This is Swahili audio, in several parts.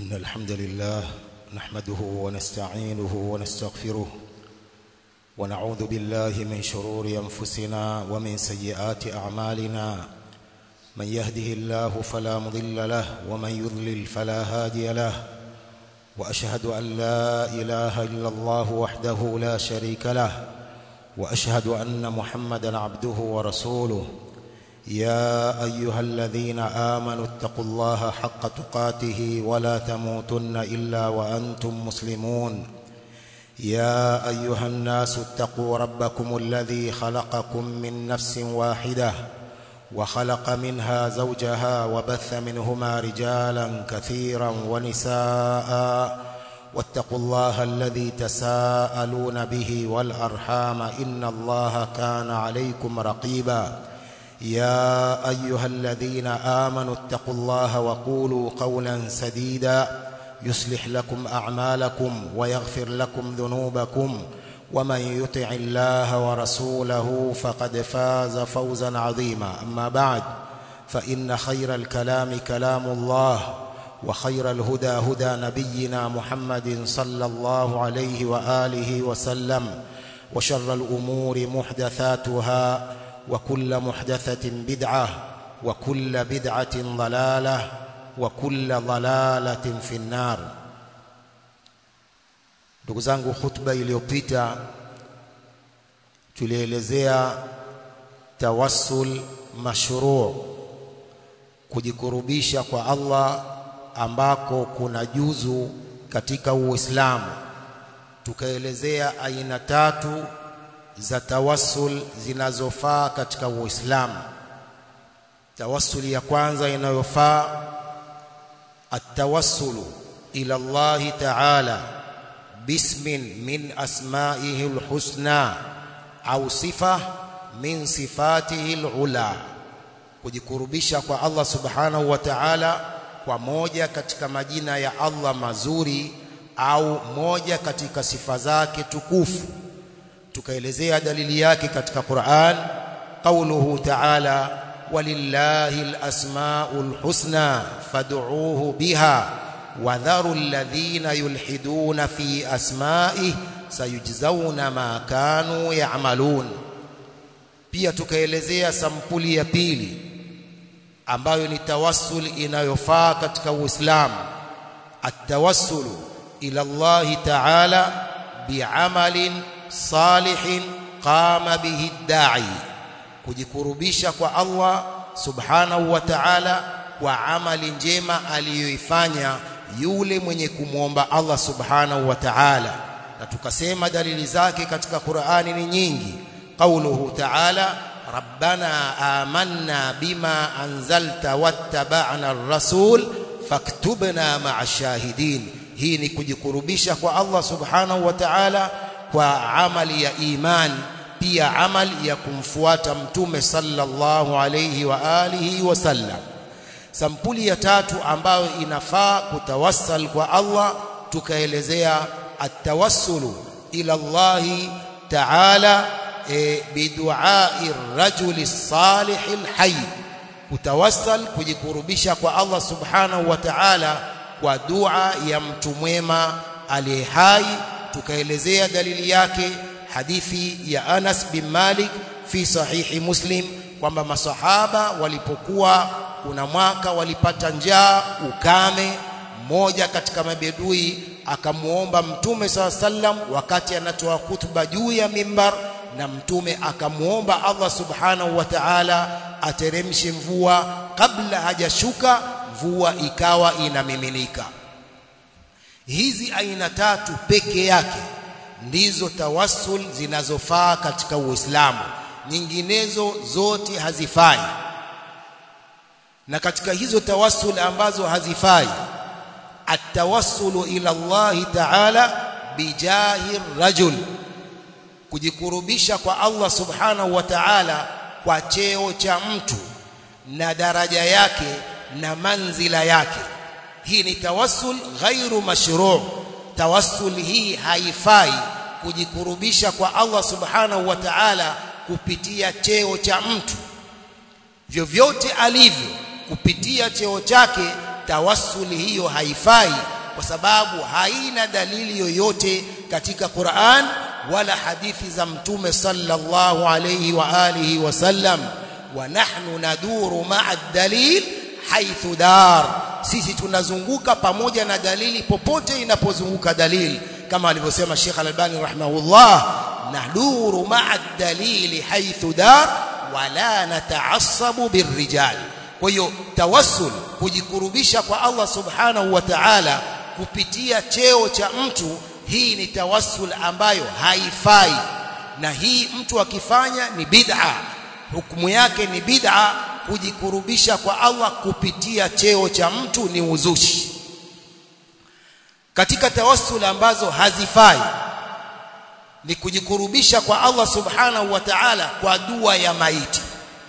إن الحمد لله نحمده ونستعينه ونستغفره ونعوذ بالله من شرور أنفسنا ومن سيئات أعمالنا من يهده الله فلا مضل له ومن يضلل فلا هادي له وأشهد أن لا إله إلا الله وحده لا شريك له وأشهد أن محمدا عبده ورسوله يا أيها الذين آمنوا اتقوا الله حق تقاته ولا تموتن إلا وأنتم مسلمون يا أيها الناس اتقوا ربكم الذي خلقكم من نفس واحدة وخلق منها زوجها وبث منهما رجالا كثيرا ونساء واتقوا الله الذي تساءلون به والأرحام إن الله كان عليكم رقيبا يا أيها الذين آمنوا اتقوا الله وقولوا قولا سديدا يصلح لكم أعمالكم ويغفر لكم ذنوبكم ومن يطع الله ورسوله فقد فاز فوزا عظيما أما بعد فإن خير الكلام كلام الله وخير الهدى هدى نبينا محمد صلى الله عليه وآله وسلم وشر الأمور محدثاتها وكل محدثة بدعة وكل بدعة ضلالة وكل ضلالة في النار ndugu zangu khutba iliyopita tulielezea tawassul mashru' kujikurubisha kwa Allah ambako kuna juzu katika Uislamu tukaelezea aina tatu za tawassul zinazofaa katika Uislamu tawassuli ya kwanza inayofaa at-tawassulu ila Allah ta'ala bismin min asma'ihi al-husna au sifa min sifatihi al-ula kujikurubisha kwa Allah subhanahu wa ta'ala kwa moja katika majina ya Allah mazuri au moja katika sifa zake tukufu tukaelezea dalili yake katika Qur'an qauluhu ta'ala walillahi alasmaul husna fad'uuhu biha wadharu alladhina yulhiduna fi asma'ihi sayujzauna ma kanu ya'malun pia tukaelezea sampuli ya pili ambayo ni tawassul inayofaa katika Uislamu at-tawassul ila Allah ta'ala bi'amalin salihin qama bihi da'i kujikurubisha kwa Allah subhanahu wa ta'ala kwa amali njema aliyoifanya yule mwenye kumwomba Allah subhanahu wa ta'ala na tukasema dalili zake katika Qur'ani ni nyingi qauluhu ta'ala rabbana amanna bima anzalta wattaba'na ar-rasul faktubna ma'a shahidin hii ni kujikurubisha kwa Allah subhanahu wa ta'ala kwa amali ya iman pia amali ya kumfuata mtume sallallahu alayhi wa alihi wasallam sampuli ya tatu ambayo inafaa kutawassal kwa Allah tukaelezea at-tawassulu ila Allah ta'ala e, bidu'ai rajuli salih alhayy kutawassal kujikurubisha kwa Allah subhanahu wa ta'ala kwa dua ya mtu mwema aliye hai tukaelezea dalili yake hadithi ya Anas bin Malik fi sahihi Muslim kwamba masahaba walipokuwa kuna mwaka walipata njaa ukame mmoja katika mabedui akamuomba mtume saw sallam wakati anatoa hutuba juu ya mimbar na mtume akamuomba Allah subhanahu wa ta'ala ateremshe mvua kabla hajashuka mvua ikawa inamiminika hizi aina tatu peke yake ndizo tawassul zinazofaa katika Uislamu nyinginezo zote hazifai na katika hizo tawassul ambazo hazifai atawassulu ila Allah ta'ala bijahi rajul kujikurubisha kwa Allah subhanahu wa ta'ala kwa cheo cha mtu na daraja yake na manzila yake hii ni tawassul ghairu mashru' tawassul hii haifai kujikurubisha kwa Allah subhanahu wa ta'ala kupitia cheo cha mtu vyovyote alivyo kupitia cheo chake tawassuli hiyo haifai kwa sababu haina dalili yoyote katika Qur'an wala hadithi za mtume sallallahu alayhi wa alihi wasallam wa nahnu naduru ma'a dalil haithu dar sisi tunazunguka pamoja na dalili popote inapozunguka dalili kama alivyosema Sheikh Al-Albani rahimahullah naduru ma'a dalili haithu dar wala nata'assabu birrijal kwa hiyo tawassul kujikurubisha kwa Allah subhanahu wa ta'ala kupitia cheo cha mtu hii ni tawassul ambayo haifai na hii mtu akifanya ni bid'a hukumu yake ni bid'a kujikurubisha kwa Allah kupitia cheo cha mtu ni uzushi katika tawassul ambazo hazifai ni kujikurubisha kwa Allah subhanahu wa ta'ala kwa dua ya maiti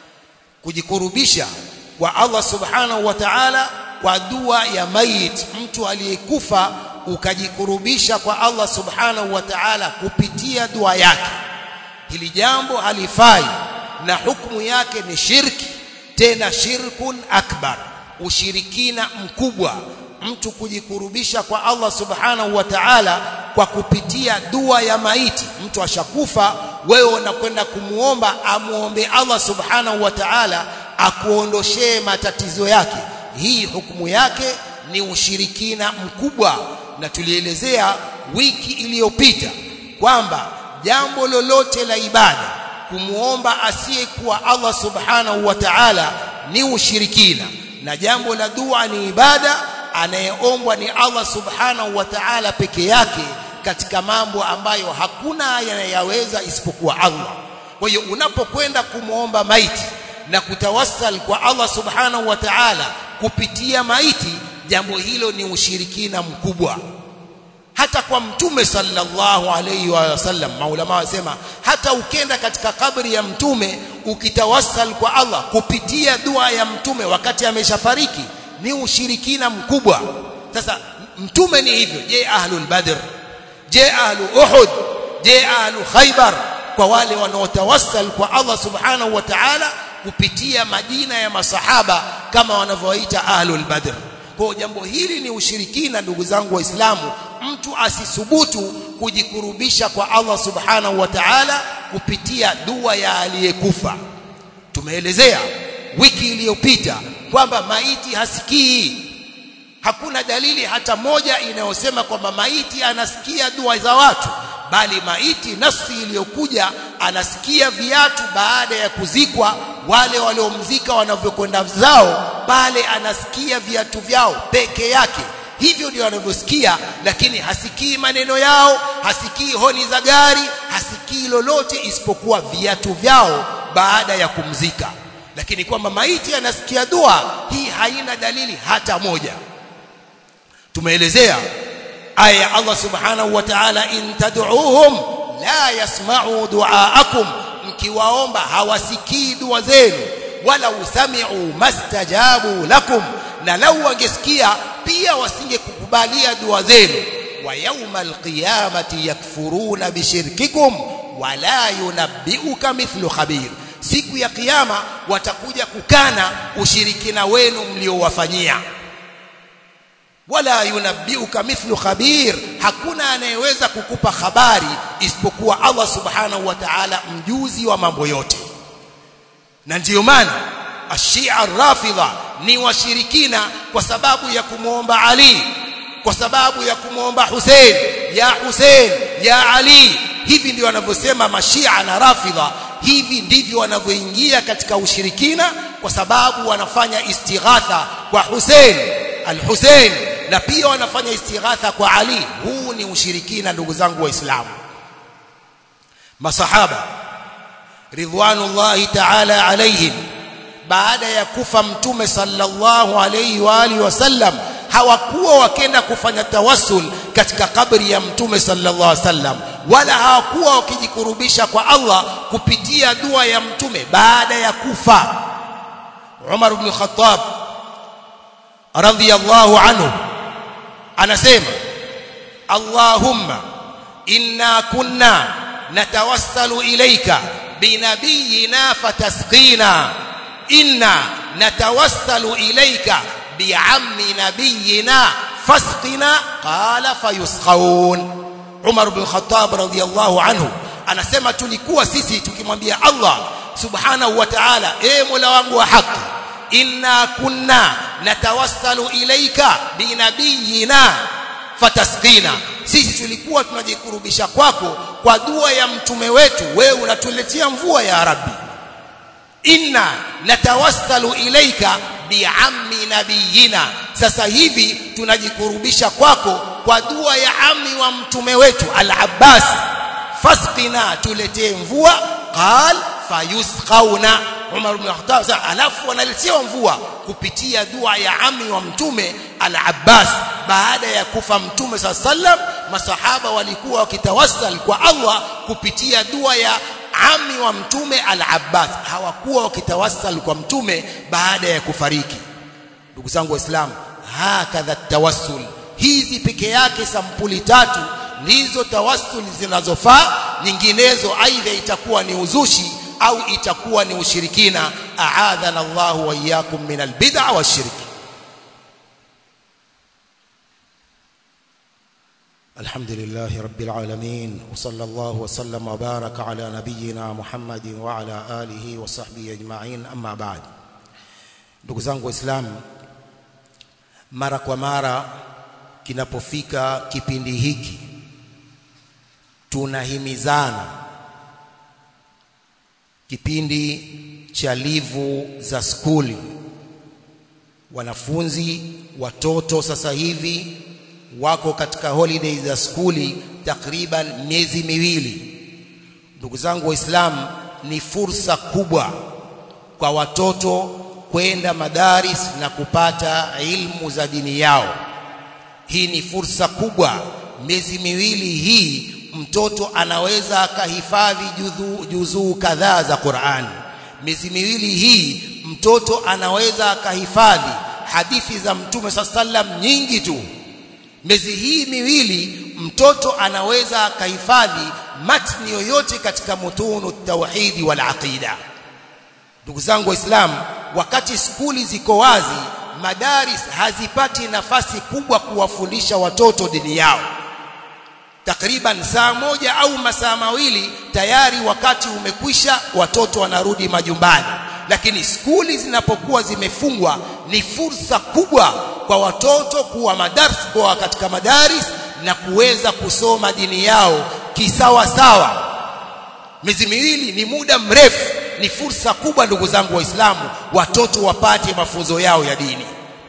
kujikurubisha kwa Allah subhanahu wa ta'ala kwa dua ya maiti mtu aliyekufa ukajikurubisha kwa Allah subhanahu wa ta'ala kupitia dua yake hili jambo halifai na hukumu yake ni shirki tena shirkun akbar ushirikina mkubwa mtu kujikurubisha kwa Allah subhanahu wa ta'ala kwa kupitia dua ya maiti mtu ashakufa wewe unakwenda kumuomba amuombe Allah subhanahu wa ta'ala akuondoshee matatizo yake hii hukumu yake ni ushirikina mkubwa na tulielezea wiki iliyopita kwamba jambo lolote la ibada kumuomba asiyekuwa Allah subhanahu wa ta'ala ni ushirikina na jambo la dua ni ibada anayeombwa ni Allah subhanahu wa ta'ala peke yake katika mambo ambayo hakuna yanayaweza isipokuwa Allah kwa hiyo unapokwenda kumuomba maiti na kutawassal kwa Allah subhanahu wa ta'ala kupitia maiti jambo hilo ni ushirikina mkubwa hata kwa mtume sallallahu alayhi wa sallam maulama wasema hata ukenda katika kabri ya mtume ukitawassal kwa Allah kupitia dua ya mtume wakati ameshafariki ni ushirikina mkubwa sasa mtume ni hivyo je ahlul badr je ahlu uhud je ahlu khaybar kwa wale wanaotawassal kwa Allah subhanahu wa ta'ala kupitia majina ya masahaba kama wanavyoita ahlul badr kwa jambo hili ni ushirikina ndugu zangu waislamu mtu asisubutu kujikurubisha kwa Allah subhanahu wa ta'ala kupitia dua ya aliyekufa tumeelezea wiki iliyopita kwamba maiti hasikii hakuna dalili hata moja inayosema kwamba maiti anasikia dua za watu bali maiti nafsi iliyokuja anasikia viatu baada ya kuzikwa wale waliomzika wanavyokwenda zao pale anasikia viatu vyao peke yake hivyo ndio anavyosikia lakini hasikii maneno yao hasikii honi za gari hasikii lolote isipokuwa viatu vyao baada ya kumzika lakini kwamba maiti anasikia dua hii haina dalili hata moja tumeelezea aya ya Allah subhanahu wa ta'ala in tad'uuhum la yasma'u du'aakum mkiwaomba hawasikii dua zenu wala usami'u mastajabu lakum na lau wangesikia pia wasingekukubalia dua zenu wa yawmal qiyamati yakfuruna bishirkikum wala yunabbi'uka mithlu khabir siku ya kiyama watakuja kukana ushirikina wenu mliowafanyia wala yunabbiuka mithlu khabir hakuna anayeweza kukupa habari isipokuwa Allah subhanahu wa ta'ala mjuzi wa mambo yote na ndiyo maana ashia rafidha ni washirikina kwa sababu ya kumwomba Ali kwa sababu ya kumwomba Hussein ya Hussein ya Ali hivi ndio wanavyosema mashia na rafidha hivi ndivyo wanavyoingia katika ushirikina kwa sababu wanafanya istighatha kwa Hussein al-Hussein na pia wanafanya istighatha kwa Ali huu ni ushirikina ndugu zangu waislamu masahaba ridwanullahi ta'ala alaihim baada ya kufa mtume sallallahu alayhi wa alihi wasallam hawakuwa wakenda kufanya tawassul katika kabri ya mtume sallallahu alaihi wasallam wala hawakuwa wakijikurubisha kwa Allah kupitia dua ya mtume baada ya kufa Umar ibn Khattab radhiyallahu anhu anasema Allahumma inna kunna natawassalu ilayka binabiyina fatasqina inna natawassalu ilayka bi'ammi nabiyina fasqina qala fayusqaun Umar ibn Khattab radhiyallahu anhu anasema tulikuwa sisi tukimwambia Allah subhanahu wa ta'ala e mola wangu wa haki inna kunna natawassalu ilaika binabiyina fatasqina sisi tulikuwa tunajikurubisha kwako kwa dua ya mtume wetu wewe unatuletea mvua ya rabbi inna natawassalu ilaika biammi nabiyina sasa hivi tunajikurubisha kwako kwa dua ya ammi wa mtume wetu al-Abbas fasqina tuletee mvua qal fayusqauna Umar ibn Khattab alafu wanaletewa mvua kupitia dua ya ammi wa mtume al-Abbas baada ya kufa mtume sallam masahaba walikuwa wakitawassal kwa Allah kupitia dua ya ami wa mtume al-Abbas hawakuwa wakitawassal kwa mtume baada ya kufariki ndugu zangu waislamu hakadha tawassul hizi peke yake sampuli tatu ndizo tawassul zinazofaa nyinginezo aidha itakuwa ni uzushi au itakuwa ni ushirikina aadhana Allah wa iyyakum min albid'a washirki الحمد لله رب العالمين وصلى الله وسلم وبارك على نبينا محمد وعلى آله وصحبه أجمعين أما بعد ndugu zangu waislamu mara kwa mara kinapofika kipindi hiki tunahimizana kipindi cha livu za skuli wanafunzi watoto sasa hivi wako katika holiday za skuli takriban miezi miwili ndugu zangu waislamu ni fursa kubwa kwa watoto kwenda madaris na kupata ilmu za dini yao hii ni fursa kubwa miezi miwili hii mtoto anaweza akahifadhi juzuu kadhaa za Qur'an miezi miwili hii mtoto anaweza akahifadhi hadithi za mtume sallam nyingi tu miezi hii miwili mtoto anaweza akahifadhi matni yoyote katika mutunu tauhidi wal aqida ndugu zangu waislamu wakati skuli ziko wazi madaris hazipati nafasi kubwa kuwafundisha watoto dini yao takriban saa moja au masaa mawili tayari wakati umekwisha watoto wanarudi majumbani lakini skuli zinapokuwa zimefungwa ni fursa kubwa kwa watoto kuwa madars kwa katika madaris na kuweza kusoma dini yao kisawa sawa miezi miwili ni muda mrefu ni fursa kubwa ndugu zangu waislamu watoto wapate mafunzo yao ya dini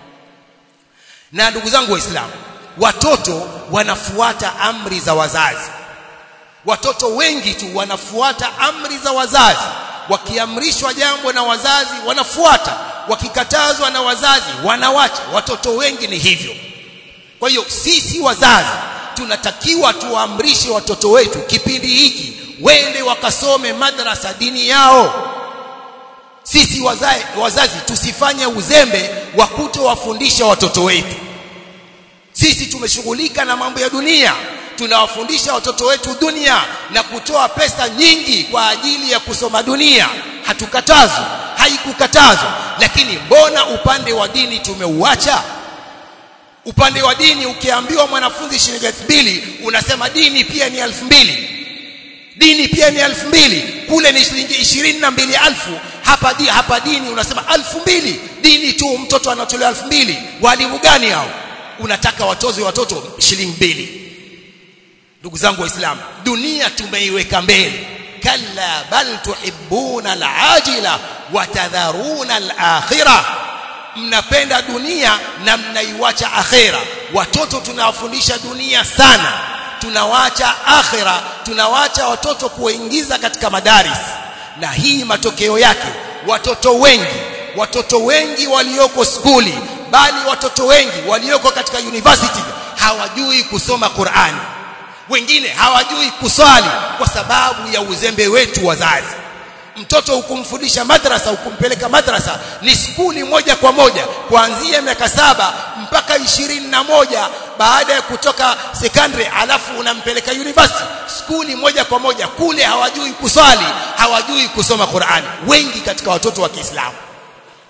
na ndugu zangu waislamu watoto wanafuata amri za wazazi watoto wengi tu wanafuata amri za wazazi wakiamrishwa jambo na wazazi wanafuata wakikatazwa na wazazi wanawacha watoto wengi ni hivyo kwa hiyo sisi wazazi tunatakiwa tuwaamrishe watoto wetu kipindi hiki wende wakasome madrasa dini yao sisi wazazi, wazazi tusifanye uzembe wa kutowafundisha watoto wetu sisi tumeshughulika na mambo ya dunia tunawafundisha watoto wetu dunia na kutoa pesa nyingi kwa ajili ya kusoma dunia hatukatazwi haikukatazwa lakini mbona upande wa dini tumeuacha upande wa dini ukiambiwa mwanafunzi shilingi 2000 unasema dini pia ni 2000 dini pia ni 2000 kule ni shilingi 22000 hapa di, hapa dini unasema 2000 dini tu mtoto anatolewa 2000 walimu gani hao unataka watoze watoto shilingi mbili ndugu zangu waislamu dunia tumeiweka mbele kalla bal tuhibbuna alajila watadharuna alakhirah mnapenda dunia na mnaiwacha akhera watoto tunawafundisha dunia sana tunawacha akhera tunawacha watoto kuingiza katika madaris na hii matokeo yake watoto wengi watoto wengi walioko skuli bali watoto wengi walioko katika university hawajui kusoma Qur'ani wengine hawajui kuswali kwa sababu ya uzembe wetu wazazi mtoto ukumfundisha madrasa ukumpeleka madrasa ni skuli moja kwa moja kuanzia miaka saba mpaka ishirini na moja baada ya kutoka secondary alafu unampeleka university skuli moja kwa moja kule hawajui kuswali hawajui kusoma Qur'ani wengi katika watoto wa Kiislamu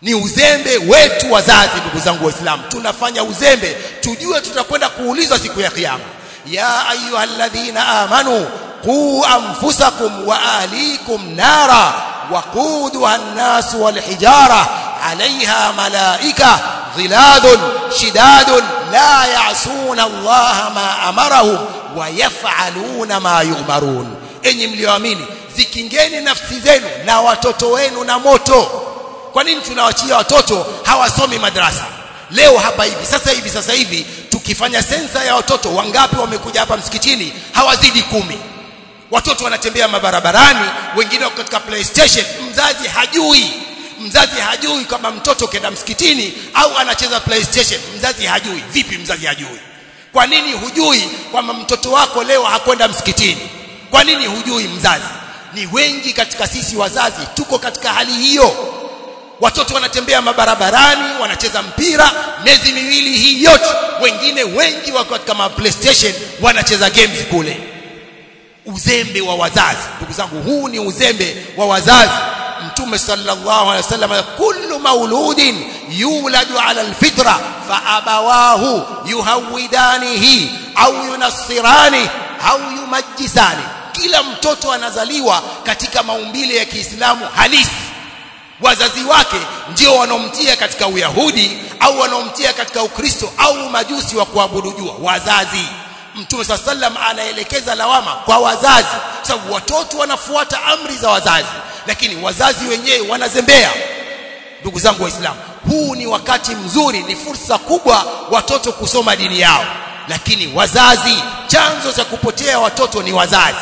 ni uzembe wetu wazazi ndugu zangu waislamu tunafanya uzembe tujue tutakwenda kuulizwa siku ya kiyama ya ayyuhalladhina amanu qu anfusakum wa ahlikum nara waquduha an-nas wal hijara 'alayha malaika ظلاد شداد لا يعصون الله ما أمرهم ويفعلون ما يؤمرون enyi mlioamini zikingeni nafsi zenu na watoto wenu na moto kwa nini tunawachia watoto hawasomi madrasa leo hapa hivi sasa hivi sasa hivi tukifanya sensa ya watoto wangapi wamekuja hapa msikitini hawazidi kumi watoto wanatembea mabarabarani wengine wako katika playstation mzazi hajui mzazi hajui kama mtoto kenda msikitini au anacheza playstation mzazi hajui vipi mzazi hajui kwa nini hujui kwamba mtoto wako leo hakwenda msikitini kwa nini hujui mzazi ni wengi katika sisi wazazi tuko katika hali hiyo watoto wanatembea mabarabarani wanacheza mpira miezi miwili hii yote wengine wengi wako katika ma playstation wanacheza games kule uzembe wa wazazi ndugu zangu huu ni uzembe wa wazazi mtume sallallahu alaihi wasallam kullu mauludin yuladu ala alfitra fa abawahu yuhawidanihi au yunassirani au yumajjisani kila mtoto anazaliwa katika maumbile ya Kiislamu halisi wazazi wake ndio wanaomtia katika uyahudi au wanaomtia katika ukristo au majusi wa kuabudu jua wazazi mtume saa sallam anaelekeza lawama kwa wazazi sababu watoto wanafuata amri za wazazi lakini wazazi wenyewe wanazembea ndugu zangu waislamu huu ni wakati mzuri ni fursa kubwa watoto kusoma dini yao lakini wazazi chanzo cha kupotea watoto ni wazazi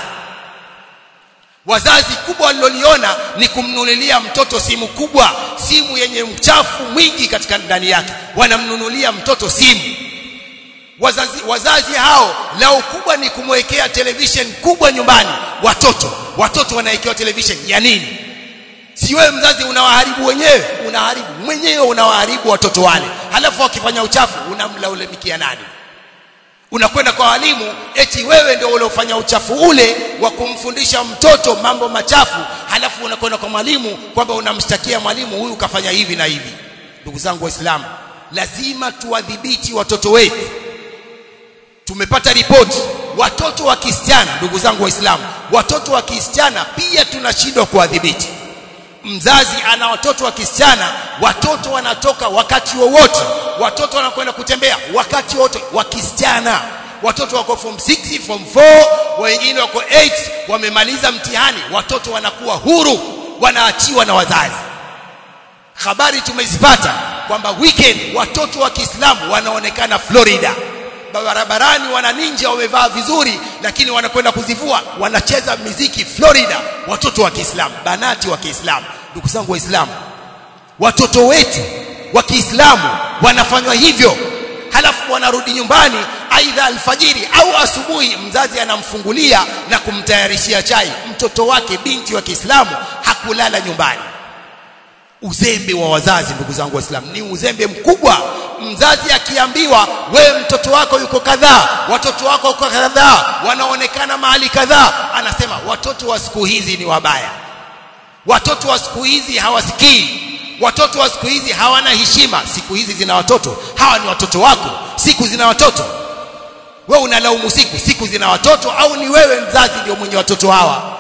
wazazi kubwa waliloliona ni kumnunulia mtoto simu kubwa simu yenye mchafu mwingi katika ndani yake wanamnunulia mtoto simu wazazi, wazazi hao lao kubwa ni kumwekea television kubwa nyumbani watoto watoto wanawekewa television ya nini si wewe mzazi unawaharibu wenyewe unaharibu mwenyewe unawaharibu watoto wale halafu wakifanya uchafu unamlaulemikia nani unakwenda kwa walimu eti wewe ndio uliofanya uchafu ule wa kumfundisha mtoto mambo machafu halafu unakwenda kwa mwalimu kwamba unamshtakia mwalimu huyu kafanya hivi na hivi ndugu zangu waislamu lazima tuwadhibiti watoto wetu tumepata ripoti watoto wa kisichana ndugu zangu waislamu watoto wa kisichana pia tunashindwa kuwadhibiti mzazi ana watoto wa kisichana watoto wanatoka wakati wowote watoto wanakwenda kutembea wakati wote wa kisichana watoto wako form 6 form 4 wengine wako 8 wamemaliza mtihani watoto wanakuwa huru wanaachiwa na wazazi habari tumezipata kwamba weekend watoto wa Kiislamu wanaonekana Florida barabarani wana ninja wamevaa vizuri lakini wanakwenda kuzivua wanacheza miziki Florida watoto wa Kiislamu banati wa Kiislamu ndugu zangu waislamu watoto wetu wa Kiislamu wanafanywa hivyo halafu wanarudi nyumbani aidha alfajiri au asubuhi mzazi anamfungulia na kumtayarishia chai mtoto wake binti wa Kiislamu hakulala nyumbani uzembe wa wazazi ndugu zangu waislamu ni uzembe mkubwa mzazi akiambiwa wewe mtoto wako yuko kadhaa watoto wako yuko kadhaa wanaonekana mahali kadhaa anasema watoto wa siku hizi ni wabaya watoto wa siku hizi hawasikii watoto wa siku hizi hawana heshima siku hizi zina watoto hawa ni watoto wako siku zina watoto wewe unalaumu siku siku zina watoto au ni wewe mzazi ndio mwenye watoto hawa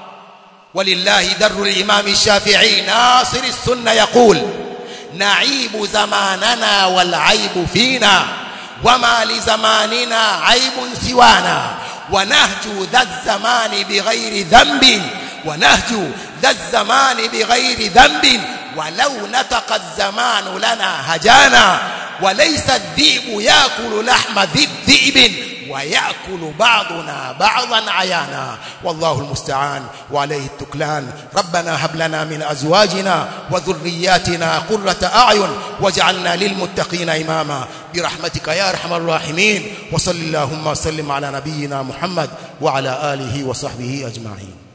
ولله در الإمام الشافعي ناصر السنة يقول نعيب زماننا والعيب فينا وما لزماننا عيب سوانا ونهج ذا الزمان بغير ذنب ونهج ذا الزمان بغير ذنب ولو نطق الزمان لنا هجانا وليس الذئب ياكل لحم ذي الذئب ويأكل بعضنا بعضا عيانا والله المستعان وعليه التكلان ربنا هب لنا من أزواجنا وذرياتنا قرة أعين واجعلنا للمتقين إماما برحمتك يا أرحم الراحمين وصل اللهم وسلم على نبينا محمد وعلى آله وصحبه أجمعين